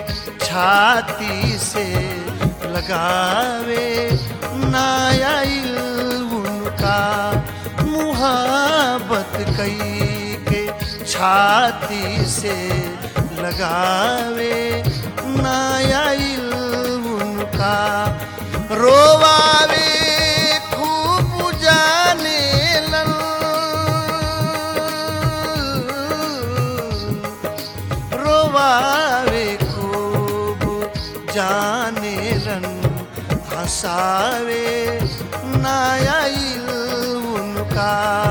छाती से लगावे नायाइल उनका मुहाबत कई के छाती से लगावे नायाइल उनका रोवावे खूब जाने लन रोवावे खूब जाने रन हंसावे नायाइल उनका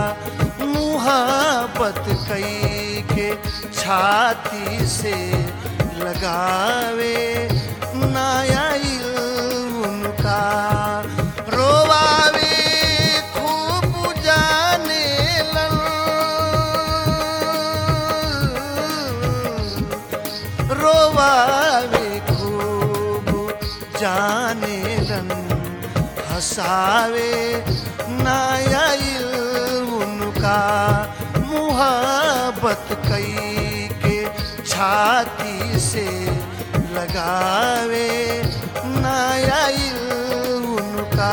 मुहाबत कई के छाती से लगावे नायाइल उनका रोवावे खूब जाने लन रोवावे खूब जाने लन हंसावे नायाइल उनका मुहाबत कई के छाती से लगावे नायाइल उनका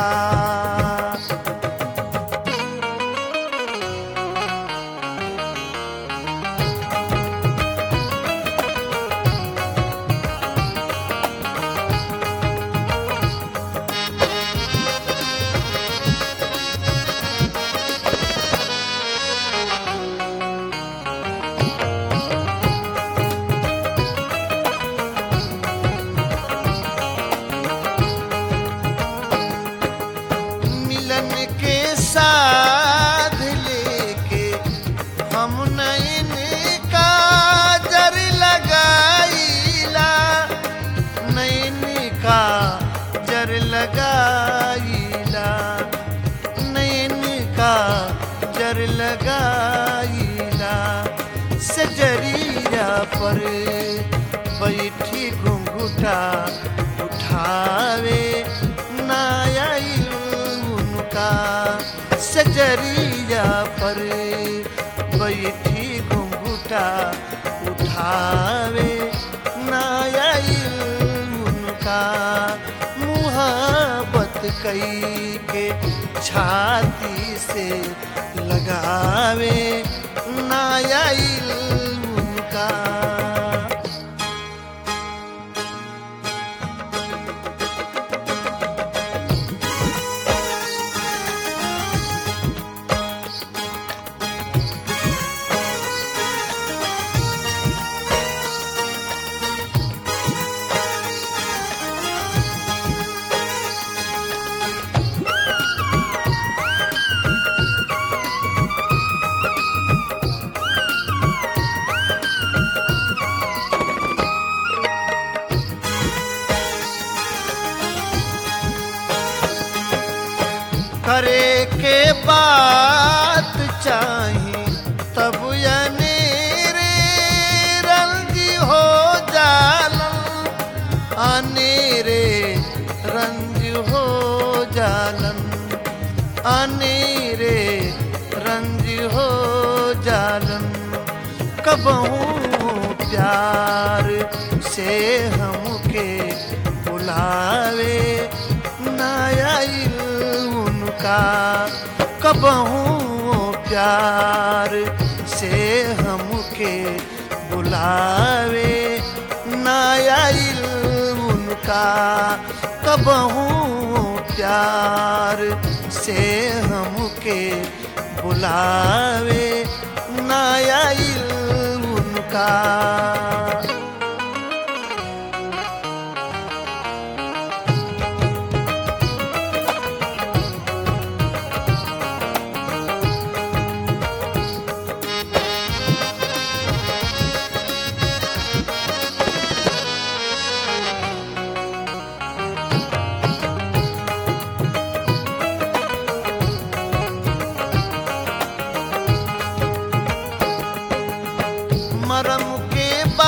मिलन के साथ लेके हम नैन का जर लगाईला नैन का जर लगाईला नैन का जर लगाईला सजरिया पर बैठी घुंघुटा उठावे नायाइल उनका सजरिया पर बैठी घुंघुटा उठावे नायाइल उनका मुहाबत कई के छाती से लगावे नायाइल उनका करे के बात चाही तब अनेरे रंग हो जालन अनेरे रंग हो जालन अनेरे रंग हो जालन कबहू प्यार से हमके बुलावे नायाइल उनका कबहू प्यार से हमके बुलावे नायाइल उनका कबहू प्यार से हमके बुलावे नायाइल उनका मरम के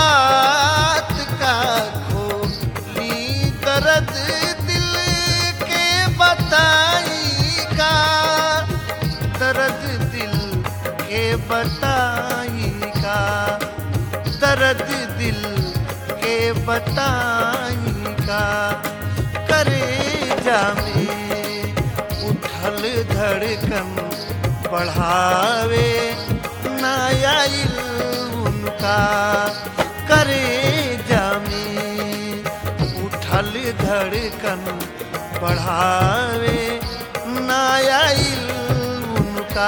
बताई का करे जामे उठल धड़कन बढ़ावे नायाइल उनका करे जामे उठल धड़कन बढ़ावे नायाइल उनका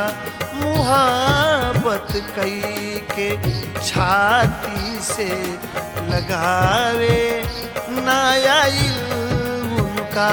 मुहाबत कई के छाती से लगावे नायाइल उनका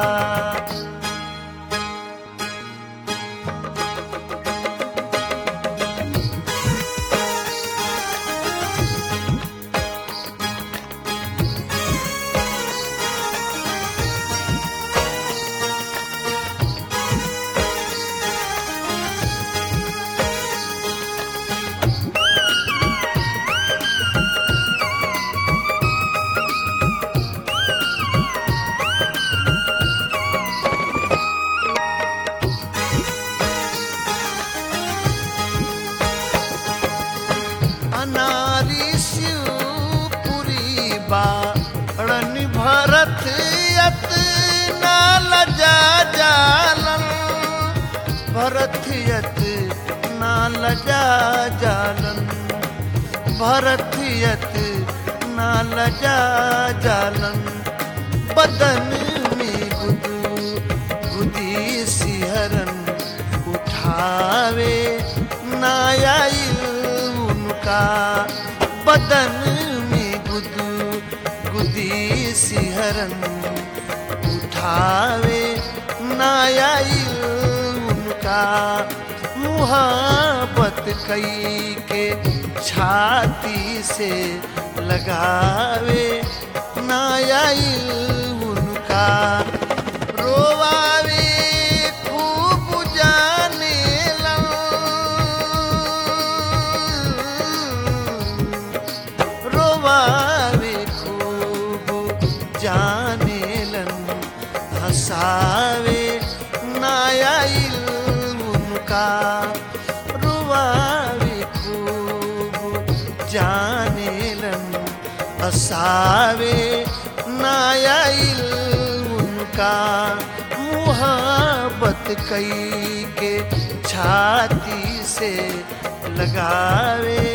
अनारी शिवपुरी बाणन भरत यत नाल जा जालन भरत यत नाल जा जालन भरत यत नाल जा जालन बदन में गुदू गुदी सिहरन उठावे नायाइल उनका बदन में गुदू गुदी सिहरन उठावे नायाइल उनका मुहाबत कई के छाती से लगावे नायाइल उनका रोवावे खूब जाने रोवावे खूब जाने लन हंसावे नायाइल उनका रोवावे खूब जाने लन हंसावे नायाइल उनका मुहाबत कई के छाती से लगावे